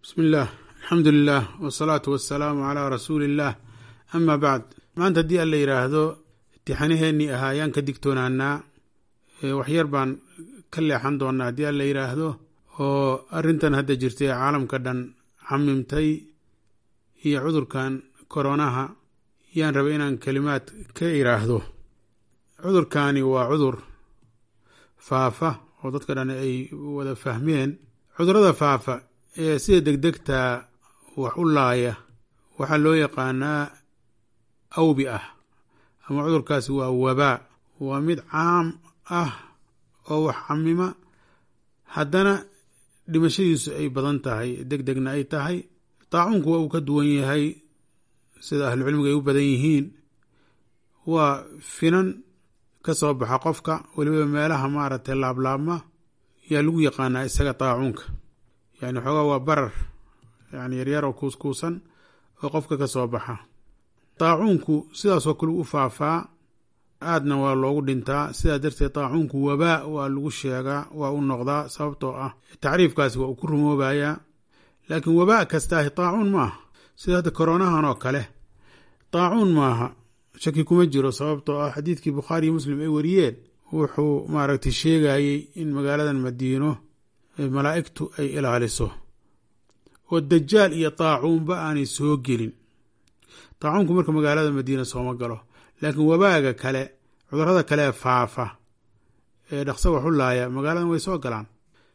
bismi illaah alxamdu lilah wasalaatu wasalaamu calaa rasuuli illaah ama bacd maanta haddii alla yidhaahdo imtixaanaheennii ahaa ayaan ka digtoonaanaa waxyar baan ka leexan doonaa haddii alla yidhaahdo oo arrintan hadda jirtay ee caalamka dhan camimtay iyo cudurkan koronaha yaan rabay inaan kelimaad ka idhaahdo cudurkani waa cudur faafa oo dadka dhan ay wada fahmeen cudurada faafa ee sida degdegtaa wax u laaya waxaa loo yaqaanaa awbi ah ama cudurkaasi waa wabaa waa mid caam ah oo wax camima haddana dhimashadiisu ay badan tahay deg degna ay tahay daacuunku waa uu ka duwan yahay sida ahlucilmiga ay u badan yihiin waa finan ka soo baxa qofka weliba meelaha maaragtay laablaabma yaa lagu yaqaanaa isaga daacuunka yani xoogaa waa barar yani yaryar oo kuuskuusan oo qofka ka soo baxa daacuunku sidaasoo kale u faafaa aadna waa loogu dhintaa sidaa darteed daacuunku wabaa waa lagu sheegaa waa u noqdaa sababtoo ah tacriifkaasi waa uu ku rumoobayaa laakiin wabaa kastaahi daacuun maaha sida hadda koronahan oo kale daacuun maaha shaki kuma jiro sababtoo ah xadiidkii bukhaari iyo muslim ay wariyeen wuxuu maaragtay sheegayey in magaaladan madiino malaa'igtu ay ilaaliso oo dajaal iyo daacuunba aanay soo gelin daacuunku marka magaalada madiina sooma galo laakiin wabaaga kale cudurada kale ee faafa ee dhaqso wax u laaya magaaladan way soo galaan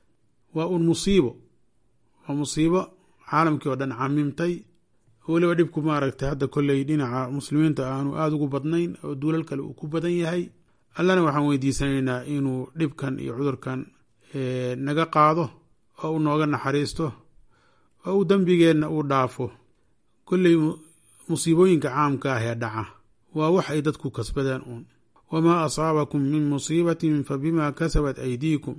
waa un musiibo waa musiibo caalamkii oo dhan camimtay weliba dhibku maaragtay hadda kolley dhinaca muslimiinta aanu aada ugu badnayn oo duulal kale uu ku badan yahay allana waxaan weydiisanaynaa inuu dhibkan iyo cudurkan naga qaado oo uu nooga naxariisto oo uu dembigeenna uu dhaafo kolley musiibooyinka caamka ah ee dhaca waa wax ay dadku kasbadeen uun wamaa asaabakum min musiibatin fa bimaa kasabat aydiikum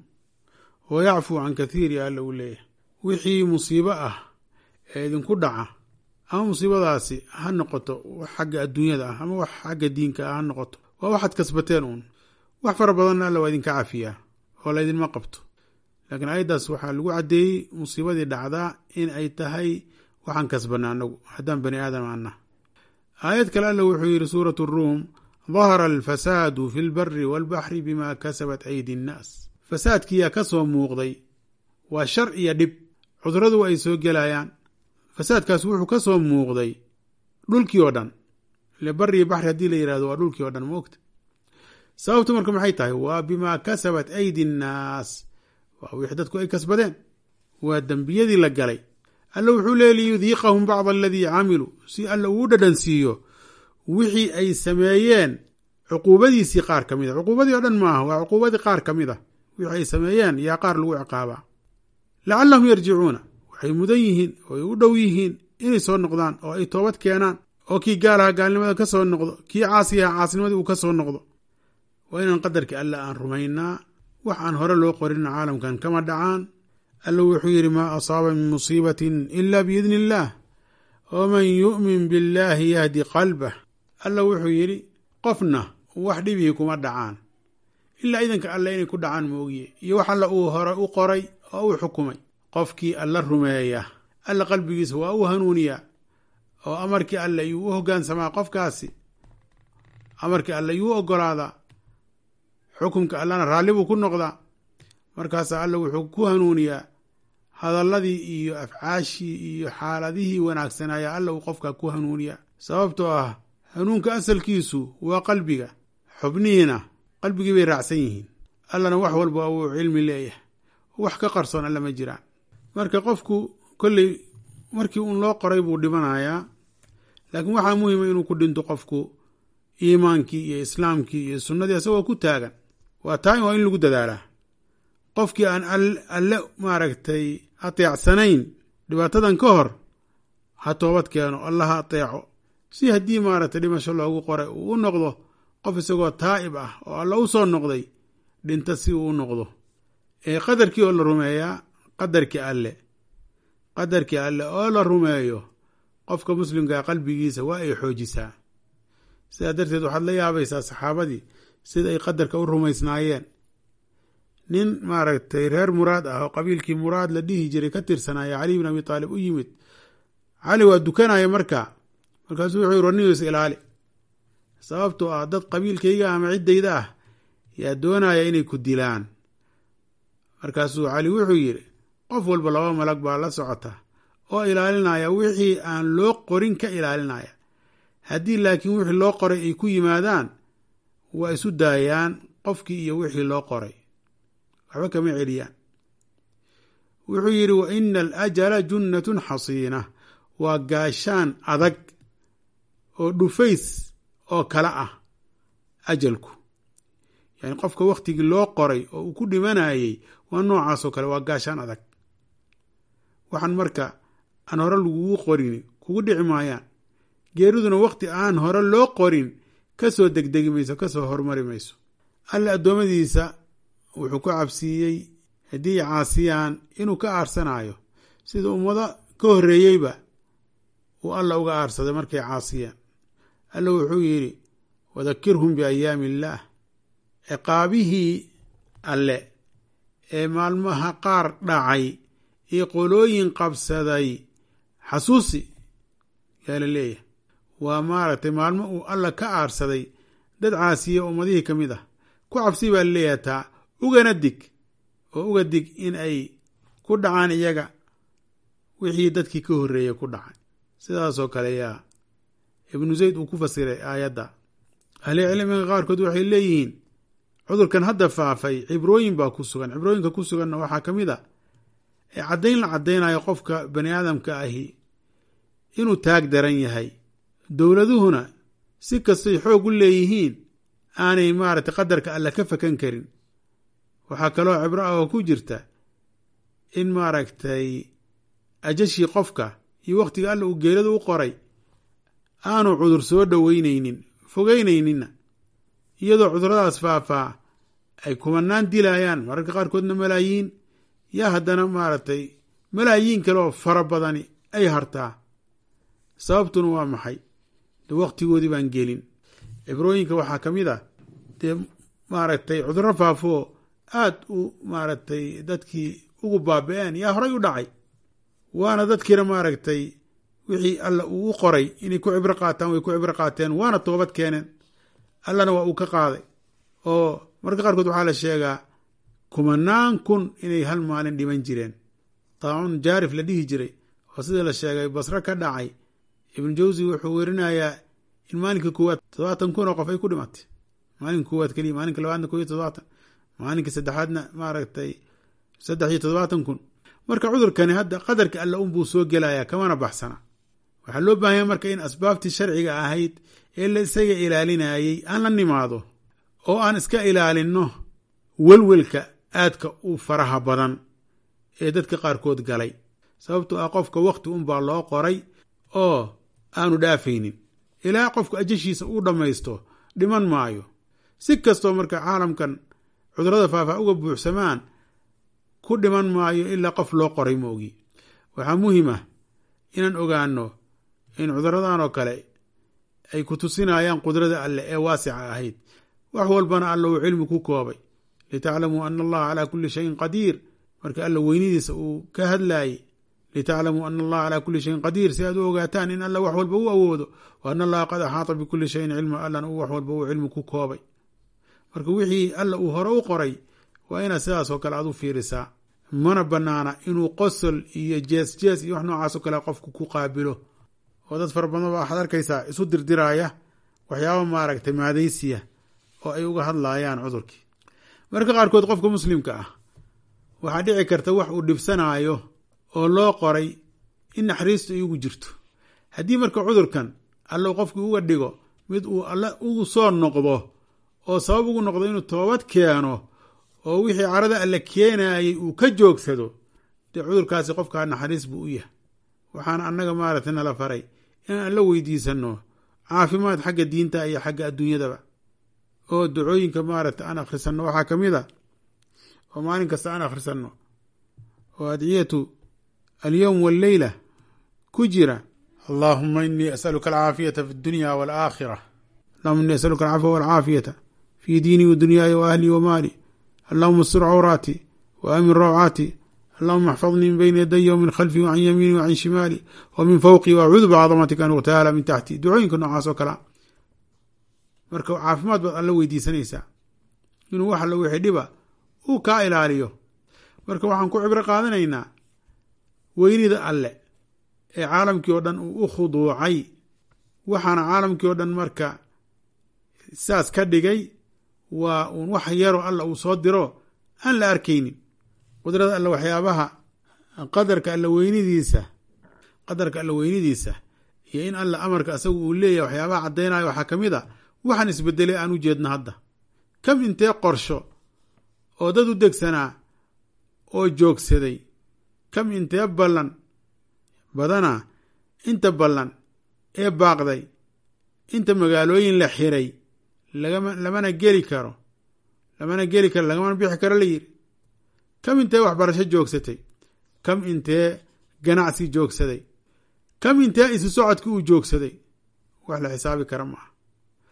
wa yacfuu can kathiiri alla uu leeyahay wixii musiibo ah ee idinku dhaca ama musiibadaasi ha noqoto wax xagga adduunyada ah ama wax xagga diinka ah ha noqoto waa waxaad kasbateen uun wax fara badanna alla waa idinka cafiyaa oo laydinma qabto laakiin ayaddaas waxaa lagu caddeeyey musiibadii dhacdaa in ay tahay waxaan kasbana anagu haddaan bani aadam ana aayad kale alla wuxuu yidhi suuratu ruum dahara alfasaadu fi lbari walbaxri bima kasabat aydi nnaas fasaadkiyaa ka soo muuqday waa shar iyo dhib cuduradu ay soo gelayaan fasaadkaas wuxuu ka soo muuqday dhulkii oo dhan ile bari iyo baxri haddii la yihahdo waa dhulkii oo dhan moogta sababtu marka maxay tahay waa bimaa kasabat aydi nnaas waa wixii dadku ay kasbadeen waa dembiyadii la galay alla wuxuu leey liyudiiqahum bacda aladii camiluu si alla uu dhadhan siiyo wixii ay sameeyeen cuquubadiisii qaar ka mid a cuquubadii oo dhan maaha waa cuquubadii qaar ka mid a wixii ay sameeyeen yaa qaar lagu ciqaabaa lacallahum yarjicuuna waxay mudan yihiin oo ay u dhow yihiin inay soo noqdaan oo ay toobad keenaan oo kii gaalaha gaalnimada ka soo noqdo kii caasiyaha caasnimadii uu ka soo noqdo waa inaan qadarkii alla aan rumaynaa wax aan hore loo qorin caalamkan kama dhacaan alla wuxuu yidhi maa asaaba min musiibatin ila biidni illaah waman yu'min billaahi yahdi qalbah alla wuxuu yidhi qofna wax dhibihii kuma dhacaan ilaa idanka alle inay ku dhacaan moogiye iyo wax alla uu hore u qoray oo uu xukumay qofkii alla rumeeya alla qalbigiisa waa u hanuuniyaa oo amarkii alle ayuu u hoggaansamaa qofkaasi amarkii alle ayuu u ogolaadaa xukumka allana raalli buu ku noqdaa markaasaa alla wuxuu ku hanuuniyaa hadalladii iyo afcaashii iyo xaaladihii wanaagsanaayaa alla uu qofka ku hanuuniyaa sababtoo ah hanuunka asalkiisu waa qalbiga xubnihiina qalbigii bay raacsan yihiin allana wax walba uu cilmi leeyahay wax ka qarsoon alla ma jiraan marka qofku kolley markii uun loo qoray buu dhimanayaa laakiin waxaa muhima inuu ku dhinto qofku iimaankii iyo islaamkii iyo sunnadii isagoo ku taagan waa taa waa in lagu dadaalaa qofkii aan alle maaragtay ateecsanayn dhibaatadan ka hor ha toobad keeno alla ha ateeco si haddii maaragtay dhimasho loogu qoray uu u noqdo qof isagoo taa'ib ah oo alla u soo noqday dhinta si uu u noqdo ee qadarkii oo la rumeeyaa qadarkii alle qadarkii alle oo la rumeeyo qofka muslimkaa qalbigiisa waa ay xoojisaa sidaa darteed waxaad la yaabaysaa saxaabadii sida ay qadarka u rumaysnaayeen nin maaragtay reer muraad ah oo qabiilkii muraad la dhihi jiray ka tirsanaya cali bin abi taalib u yimid cali waa dukanaya markaa markaasuu wuxuu yiri warnigiis ilaali sababtoo ah dad qabiilkayga ama ciddayda ah yaa doonaya inay ku dilaan markaasuu cali wuxuu yidhi qof walba laba malag baa la socota oo ilaalinaya wixii aan loo qorin ka ilaalinaya haddii laakiin wixii loo qoray ay ku yimaadaan waa isu daayaan qofkii iyo wixii loo qoray waxba kama celiyaan wuxuu yidhi wa ina alajala junnatun xasiina waa gaashaan adag oo dhufays oo kale ah ajalku yani qofka wakhtigii loo qoray oo uu ku dhimanayey waa noocaasoo kale waa gaashaan adag waxaan marka aan hore lagugu qorin kugu dhici maayaan geeriduna wakhti aan hore loo qorin ka soo degdegi mayso ka soo hormari mayso alle addoommadiisa wuxuu ku cabsiiyey haddii caasiyaan inuu ka aarsanayo sida ummado ka horreeyeyba uu alla uga aarsaday markay caasiyaan alla wuxuu yidhi wadakirhum biayaami illaah ciqaabihii alle ee maalmaha qaar dhacay iyo qolooyin qabsaday xasuusi yaa la leeyahay waa maaragtay maalmo uu alla ka aarsaday dad caasiya ummadihii ka mid ah ku cabsi baa la leeyahay taa ugana dig oo uga dig in ay ku dhacaan iyaga wixii dadkii ka horreeyey ku dhacay sidaasoo kale yaa ibnu zayd uu ku fasiray aayadda ahli cilmiga qaarkood waxay leeyihiin cudurkan hadda faafay cibrooyin baa ku sugan cibrooyinka ku suganna waxaa ka mid a ee caddayn la caddaynayo qofka bani aadamka ahi inuu taag daran yahay dowladuhuna si kastay xoog u leeyihiin aanay maaragtay qadarka alla ka fakan karin waxaa kaloo cibro ah oo ku jirta in maaragtay ajashii qofka iyo wakhtiga alla uu geelada u qoray aanu cudur soo dhoweyneynin fogeyneyninna iyadoo cuduradaas faafaa ay kumanaan dilayaan mararka qaarkoodna malaayiin yaa haddana maaragtay malaayiin kale oo fara badani ay hartaa sababtuna waa maxay de wakhtigoodii baan gelin cibrooyinka waxaa ka mid ah dee maaragtay cudurro faafoo aad u maaragtay dadkii ugu baabi-een yaa horay u dhacay waana dadkiina maaragtay wixii alla uu u qoray inay ku cibro qaataan way ku cibro qaateen waana toobad keeneen allana waa uu ka qaaday oo marka qaarkood waxaa la sheegaa kumanaan kun inay hal maalin dhiman jireen taacun jaarif la dhihi jiray oo sida la sheegay basro ka dhacay ibnu jawsi wuxuu werinayaa in maalinka koowaad toddobaatan kun oo qof ay ku dhimatay maalinka koowaad keliya maalinka labaadna ko iyo toddobaatan maalinka saddexaadna maaragtay saddex iyo toddobaatan kun marka cudurkani hadda qadarka alla unbuu soo gelayaa kamana baxsana waxaa loo baahanya marka in asbaabtii sharciga ahayd ee la isaga ilaalinayey aan la nimaado oo aan iska ilaalinno welwelka aadka u faraha badan ee dadka qaarkood galay sababtoo ah qofka wakhti unbaa loo qoray oo aanu dhaafaynin ilaa qofku ajashiisa uu dhammaysto dhiman maayo si kastoo marka caalamkan cudurada faafaa uga buuxsamaan ku dhiman maayo ilaa qof loo qoray moogi waxaa muhiim ah inaan ogaano in cuduradan oo kale ay ku tusinayaan qudrada alleh ee waasica ahayd wax walbana alla uu cilmi ku koobay litaclamuu ana allaha calaa kulli shayin qadiir marka alla weynidiisa uu ka hadlaayey litaclamuu ana allaha calaa kulli shayin qadiir si aad u ogaataan in alla wax walba u awoodo wa ana allaha qad axaata bikulli shayin cilma allana uu wax walba uu cilmi ku koobay marka wixii alla uu hore u qoray waa inaad sidaas oo kale aad u fiirisaa mana banaana inuu qosol iyo jees jees iyo wax noocaasoo kale qofku ku qaabilo oo dad fara badan ba waxaad arkaysaa isu dirdiraya waxyaaba maaragtay maadaysiya oo ay uga hadlayaan cudurkii marka qaarkood qofka muslimka ah waxaa dhici karta wax uu dhibsanaayo oo loo qoray in naxariistu ay ugu jirto haddii marka cudurkan alla qofkii uga dhigo mid uu alla ugu soo noqdo oo sabab ugu noqdo inuu toobad keeno oo wixii carada alle keenayay uu ka joogsado dee cudurkaasi qofkaa naxariis buu u yahay waxaana annaga maaragtay nala faray inaan alla weydiisanno caafimaad xagga diinta iyo xagga adduunyadaba oo ducooyinka maaragtay aan akhrisanno waxaa ka mid a oo maalin kasta aan akhrisanno oo adciyatu alyowm walleyla ku jira allahuma inii asaluka alcaafiyata fi dunya walaakhira allahuma inii asaluka alcafwa walcaafiyata fi diinii wa dunyaaya wa ahlii wa maali allahuma astur cawraati wa aamin rawcaati allahuma axfadnii min bayni yadaya wmin khalfi wacan yamiini wacan shimaali wa min fawqi waacuudu bicadamatika an uqtaala min taxti ducooyinka noocaas oo kalea marka caafimaad baad alla weydiisanaysaa inuu wax allo wixii dhiba uu kaa ilaaliyo marka waxaan ku cibro qaadanaynaa weynida alle ee caalamkii oo dhan uu u khuduucay waxaana caalamkii oo dhan marka saas ka dhigay waa uun wax yaroo alla uu soo diro aan la arkaynin qudrada alle waxyaabaha qadarka alla weynidiisa qadarka alla weynidiisa iyo in alla amarka asagu uu leeyahay waxyaabaha caddaynayo waxaa ka mid a waxaan isbedelay aan u jeedno hadda kam intee qorsho oo dad u degsanaa oo joogsaday kam intee ballan badanaa inta ballan ee baaqday inta magaalooyin la xiray lagama lamana geli karo lamana geli karo lagamana bixi karo la yidhi kam intee waxbarasho joogsatay kam intee ganacsi joogsaday kam intee isu socodki uu joogsaday wax la xisaabi kara ma aha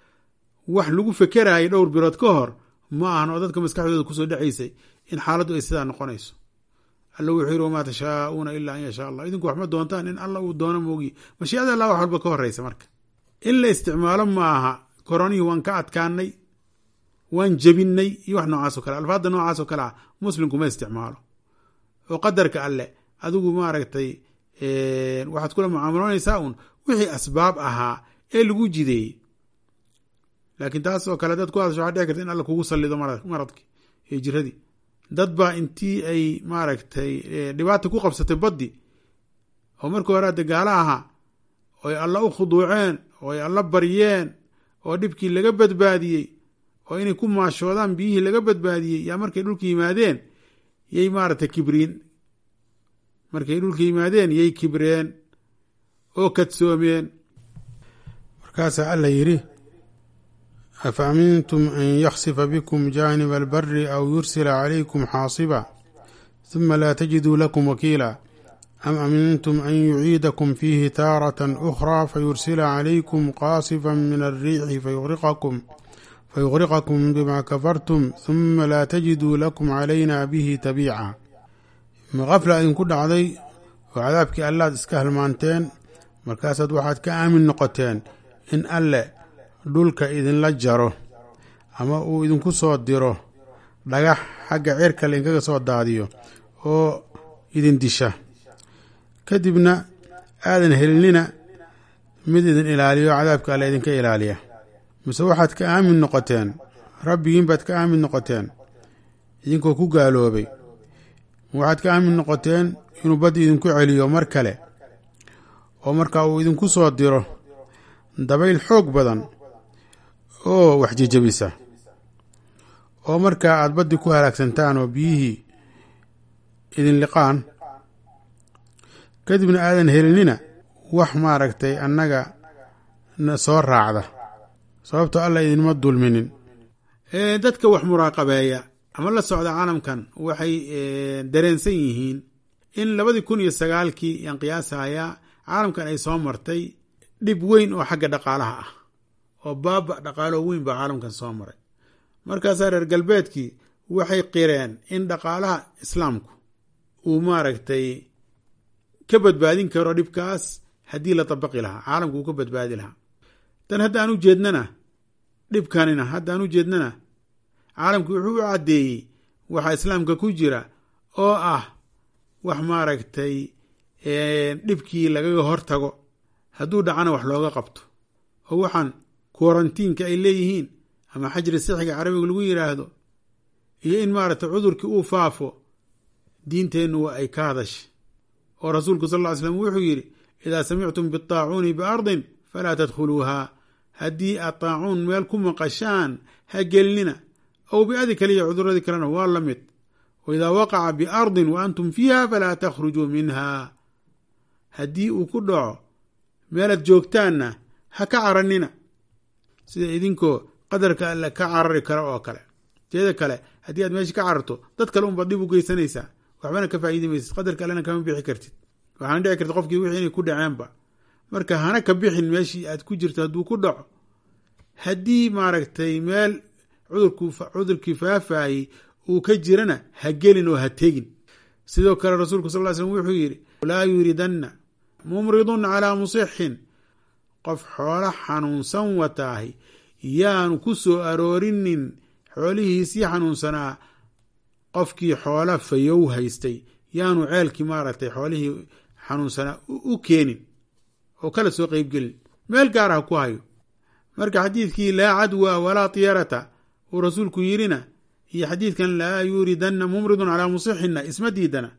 wax lagu fekerayay dhowr bilood ka hor ma ahan oo dadka maskaxdooda kusoo dhacaysay in xaaladdu ay sidaa noqonayso alla wuxuu yiri wamaa tashaauuna ilaa an yashaa allah idinku wax ma doontaan in alla uu doono moogiye mashiicada allah wax walba ka horeysa marka in la isticmaalo ma aha koronihii waan ka adkaanay waan jebinay iyo wax noocaas o kale alfaadda noocaas oo kale ah muslimku ma isticmaalo oo qadarka alle adigu maaragtay waxaad kula mucaamaloonaysaa uun wixii asbaab ahaa ee lagu jideeyey laakiin taas oo kale dad ku hadasho waxaa dhici karta in alla kugu sallido maradki iyo jiradii dad baa intii ay maaragtay dhibaata ku qabsatay baddi oo markii hore adde gaala ahaa oo ay alla u khuduuceen oo ay alla baryeen oo dhibkii laga badbaadiyey oo inay ku maashoodaan biyihii laga badbaadiyey yaa markay dhulka yimaadeen yay maaragtay kibriin markay dhulka yimaadeen yay kibreen oo kadsoomeen markaasaa alla yidhi afa amintum an yaksifa bikum jaaniba albari aw yursila calaykum xaasiba huma laa tajiduu lakum wakiila am amintum an yuciidakum fiihi taaratan ukhraa fayursila calaykum qaasifan min alriixi fayuriqakum fayuqriqakum bima kafartum huma laa tajiduu lakum calayna bihi tabiica maqafla idinku dhacday oo cadaabkii allaad iska halmaanteen markaasaad waxaad ka aamin noqoteen in alle dhulka idinla jaro ama uu idinku soo diro dhagax xagga cirka lainkaga soo daadiyo oo idin disha kadibna aadan helinina mid idin ilaaliyo cadaabka alle idinka ilaaliya mise waxaad ka aamin noqoteen rabbigiin baad ka aamin noqoteen idinkoo ku gaaloobay waxaad ka aamin noqoteen inuu baddi idinku celiyo mar kale oo markaa uu idinku soo diro dabayl xoog badan oo wax jejebisa oo markaa aada baddi ku halaagsantaan oo biyihii idin liqaan kadibna aadan helinina wax maaragtay annaga na soo raacda sababtoo alla idinma dulminin dadka wax muraaqabeeya ama la socda caalamkan waxay dareensan yihiin in labadii kun iyo sagaalkii yaan qiyaasayaa caalamkan ay soo martay dhib weyn oo xagga dhaqaalaha ah oo baaba dhaqaalo weyn baa caalamkan soo maray markaasaa reer galbeedkii waxay qireen in dhaqaalaha islaamku uu maaragtay ka badbaadin karo dhibkaas haddii la dabaqi lahaa caalamku uu ka badbaadi lahaa tan haddaan u jeednana dhibkanina haddaan u jeednana caalamku wuxuu u caddeeyey waxaa islaamka ku jira oo ah wax maaragtay dhibkii lagaga hortago hadduu dhacana wax looga qabto oo waxaan korantiinka ay leeyihiin ama xajri sixiga carabiga lagu yidhaahdo iyo in maaragtay cudurkii uu faafo diinteennu waa ay ka hadashay oo rasuulku sal ll ly slam wuxuu yidhi idaa samictum bitaacuuni biardin falaa tadkhuluuhaa haddii aad taacuun meel ku maqashaan ha gelinina ow biadi kaliya cuduradii kalena waa la mid wa idaa waqaca biardin wa antum fiiha falaa takhrujuu minha haddii uu ku dhaco meelaad joogtaanna ha ka caranina sida idinkoo qadarka alle ka carari kara oo kale teeda kale haddii aad meesha ka cararto dad kale unbaad dhib u geysanaysaa waxbana ka faa'iidi maysid qadarka allena kama bixi kartid waxaana dhici karta qofkii wixii inay ku dhaceenba marka hana ka bixin meeshii aad ku jirto hadduu ku dhaco haddii maaragtay meel cudurku cudurkii faafayey uu ka jirana ha gelin oo ha tegin sidoo kale rasuulku sal ly slm wuxuu yidhi laa yuridanna mumridun calaa musixin qof xoolo xanuunsan wataahi yaanu ku soo aroorinin xoolihiisii xanuunsanaa qofkii xoola fayow haystay yaanu ceelkii maaragtay xoolihii xanuunsanaa u keenin oo kala soo qeybgelin meel gaar ah ku hayo marka xadiidkii laa cadwa walaa tiyarata uu rasuulku yidhina iyo xadiidkan laa yuuridanna mumridun calaa musixina isma diidana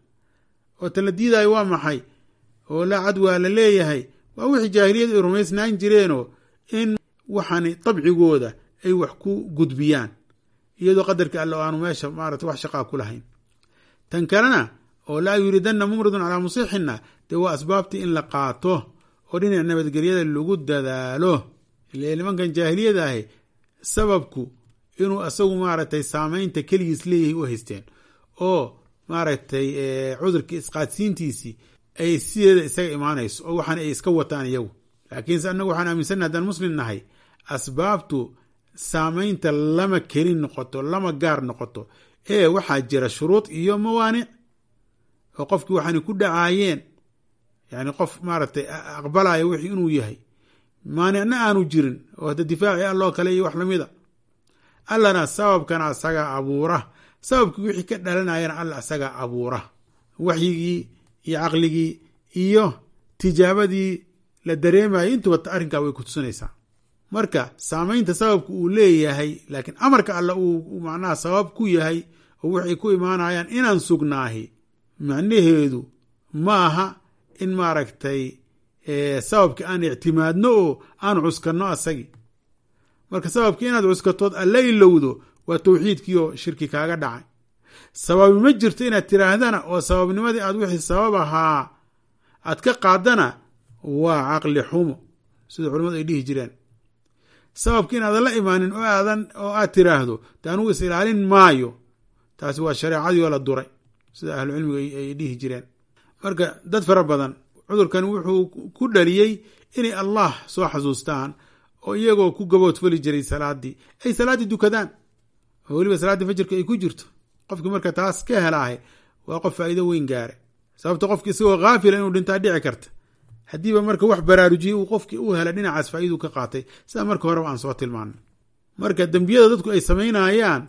oo tala diidaayo waa maxay oo laa cadwa la leeyahay waa wixii jaahiliyadu ay rumaysnaan jireenoo in waxani dabcigooda ay wax ku gudbiyaan iyadoo qadarka alle o aanu meesha maarata wax shaqaa ku lahayn tan kalena oo laa yuuridanna mumridun calaa musixina dee waa asbaabtii in la qaato oo dhinac nabadgelyada lagu dadaalo ile nimankan jaahiliyada ahi sababku inuu asagu maaragtay saameynta keligiis leeyahay u haysteen oo maaragtay cudurkii isqaadsiintiisii ay sideeda isaga imaanayso oo waxaan ay iska wataan iyagu laakiinse annagu waxaan aaminsanna haddaan muslim nahay asbaabtu saameynta lama keli noqoto lama gaar noqoto ee waxaa jira shuruud iyo mawaanic oo qofkii waxaanay ku dhacaayeen yani qof maaragtay aqbalaya wixii inuu yahay maanicna aanu jirin oo hadda difaaci alloo kale iyo wax lamida allana sababkana asagaa abuura sababkii wixii ka dhalanayana alla asagaa abuura waxyigii iyo caqligii iyo tijaabadii la dareemayay intuba arrinkaa way kutusinaysaa marka saameynta sababka uu leeyahay laakiin amarka alle uu macnaha sabab ku yahay oo waxay ku imaanayaan inaan sugnaahi macnaheedu ma aha in maaragtay sababki aan ictimaadno oo aan cuskanno asagii marka sababki inaad cuskatood alla ilowdo waa tawxiidkii oo shirki kaaga dhacay sababi ma jirto inaad tiraahdana oo sababnimadii aad wixii sabab ahaa aad ka qaadana waa caqli xumo sida culimmadu ay dhihi jireen sababki inaadan la imaanin oo aadan oo aad tiraahdo de anugu is ilaalin maayo taasi waa shareecadii oo la duray sida ahlucilmigu ay dhihi jireen marka dad fara badan cudurkan wuxuu ku dhaliyey inay allah soo xasuustaan oo iyagoo ku gaboodfali jiray salaadii ay salaaddii dukadaan oo weliba salaaddii fajirka ay ku jirto qofkii marka taas ka helaahay waa qof faa'iido weyn gaare sababto qofki isagoo haafila inuu dhintaa dhici karta haddiiba marka wax baraarujiyey uu qofkii u hela dhinacaas faa'iiduu ka qaatay sida marka horeba aan soo tilmaanay marka dembiyada dadku ay samaynayaan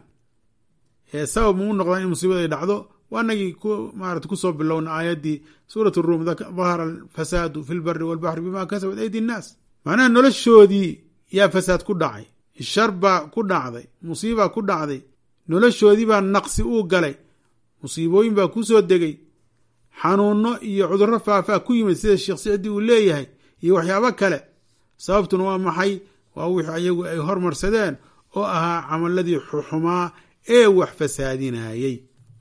ee sabab muu noqdaan in musiibada ay dhacdo waa nagii maarata kusoo bilowna aayaddii suurat ruum dahara alfasaadu fi lbari walbaxri bima kasabat aydi innaas macnaha noloshoodii yaa fasaad ku dhacay shar baa ku dhacday musiibaa ku dhacday noloshoodii baa naqsi uu galay musiibooyin baa ku soo degay xanuuno iyo cudurro faafaa ku yimid sida sheekh sicdi uu leeyahay iyo waxyaabo kale sababtuna waa maxay waa wixii ayagu ay hormarsadeen oo ahaa camaladii xuxumaa ee wax fasaadinayey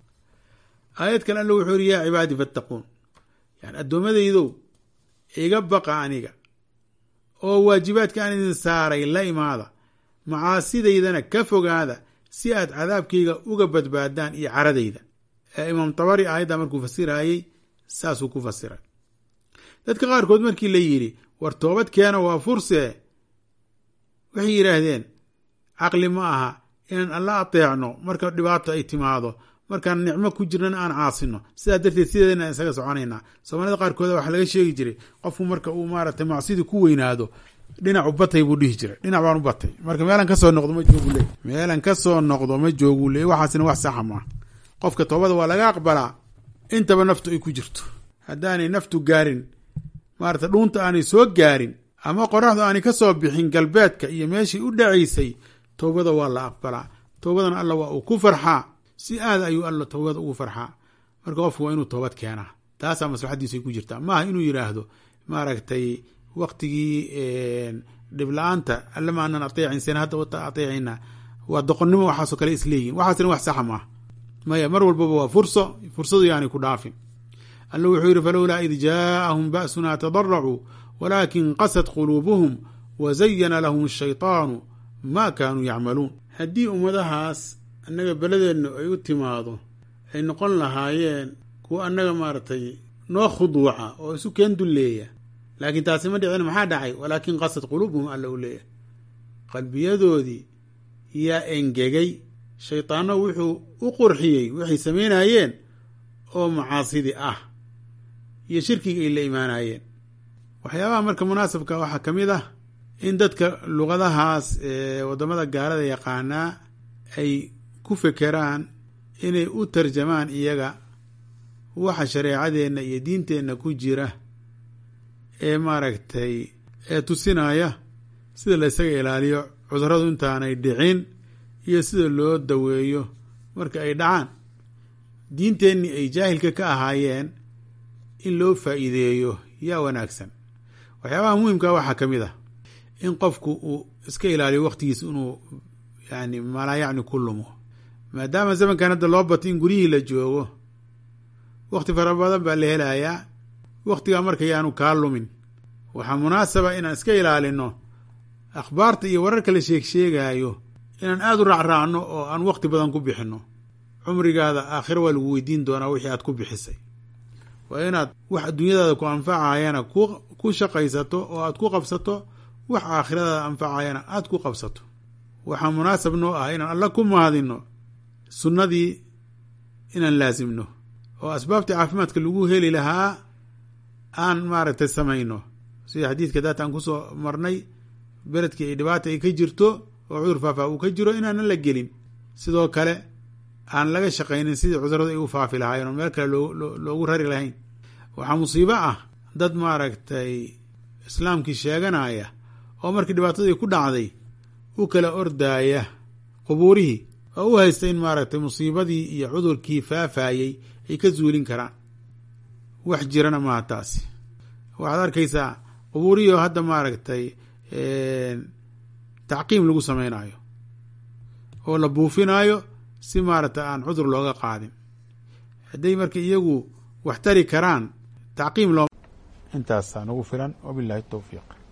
aayad kale alla wuxuu yiri yaa cibaadii fattaquun yani addoommadaydow iga baqa aniga oo waajibaadka aan idin saaray la imaada macaasidaydana ka fogaada si aad cadaabkayga uga badbaadaan iyo caradayda ee imaam tabari aayadda markuu fasirayey saasuu ku fasiray dadka qaarkood markii la yidhi war toobad keena waa fursee waxay yidhaahdeen caqli ma aha inaan alla ateecno marka dhibaato ay timaado markaan nicmo ku jirnana aan caasino sidaa darteed sideedana isaga soconaynaa soomaalida qaarkooda waxaa laga sheegi jiray qofku marka uu maaragtay macsidii ku weynaado dhinacu batay buu dhihi jiray dhinac baan u batay marka meelan kasoo noqdo ma joogu leey meelan kasoo noqdo ma joogu leey waxaasina wax saxa maa qofka toobada waa laga aqbalaa intaba naftu ay ku jirto haddaanay naftu gaarin maarata dhuunta aanay soo gaarin ama qoraxdu aanay ka soo bixin galbeedka iyo meeshii u dhacaysay toobada waa la aqbalaa toobadana alla waa uu ku farxaa si aad ayuu alla toobada ugu farxaa marka qofku waa inuu toobad keenaa taasaa maslaxadiisay ku jirtaa maaha inuu yidhaahdo maaragtay waktigii dhibla-aanta alle ma aanan ateecin sena hadda wata ateecayna waa doqonnimo waxaasoo kale isleeyihin waxaasina wax saxa maaha maya mar walbaba waa furso fursadu yaanay ku dhaafin alla wuxuu yidhi falowlaa id jaaahum ba'sunaa tadaracuu walaakin qasad quluubuhum wa zayana lahum ashaytaanu maa kaanuu yacmaluun haddii ummadahaas annaga beledeenna ay u timaado ay noqon lahaayeen kuwa annaga maaragtay noo khuduuca oo isu keen dulleeya laakiin taasi ma dhicin maxaa dhacay walaakin qasad quluubuhum alla u leeyahay qalbiyadoodii yaa engegay shaydaanno wuxuu u qurxiyey waxay samaynayeen oo macaasidii ah iyo shirkiga ay la imaanayeen waxyaabaha marka munaasabka waxaa ka mid ah in dadka luqadahaas ee waddamada gaalada yaqaanaa ay ku fekeraan inay u tarjamaan iyaga waxa shareecadeenna iyo diinteenna ku jira ee maaragtay ee tusinaya sida la ysaga ilaaliyo cuduradu intaanay dhicin iyo sida loo daweeyo marka ay dhacaan diinteennii ay jaahilka ka ahaayeen in loo faa'iideeyo yaa wanaagsan waxyaabaha muhimkaa waxaa ka mid ah in qofku uu iska ilaaliyo wakhtigiis inuu yani malaa yacni ku lumo maadaama zamankan hadda loo bato in guryihii la joogo wakhti fara badan baa la helayaa wakhtigaa marka yaanu kaa lumin waxaa munaasaba inaan iska ilaalino akhbaarta iyo wararka la sheeg sheegaayo inaan aada u raacraacno oo aan wakhti badan ku bixinno cumrigaada aakhiro waa lagu weydiin doonaa wixii aad ku bixisay waa inaad wax adduunyadaada ku anfacayana ku shaqaysato oo aad ku qabsato wax aakhiradaada anfacayana aad ku qabsato waxaa munaasab noo ah inaan alla ku mahadinno sunnadii inaan laasimno oo asbaabtii caafimaadka lagu heli lahaa aan maaragtay samayno sida xadiidka daata aan kusoo marnay beledkii ay dhibaata ay ka jirto oo cudur faafaa uu ka jiro inaanan la gelin sidoo kale aan laga shaqaynin sidii cuduradu ay u faafi lahaayeen oo meel kale loogu rari lahayn waxaa musiibo ah dad maaragtay islaamkii sheeganaya oo markii dhibaatadii ku dhacday u kala ordaaya qubuurihii oo u haysta in maaragtay musiibadii iyo cudurkii faafayey ay ka zuulin karaan wax jirana maaha taasi waxaad arkaysaa qubuurihii oo hadda maaragtay tacqiim lagu samaynayo oo la buufinaayo si maaragtay aan cudur looga qaadin hadday marka iyagu wax tari karaan tacqiim loo intaasaa nagu filan wabilahi towfiiq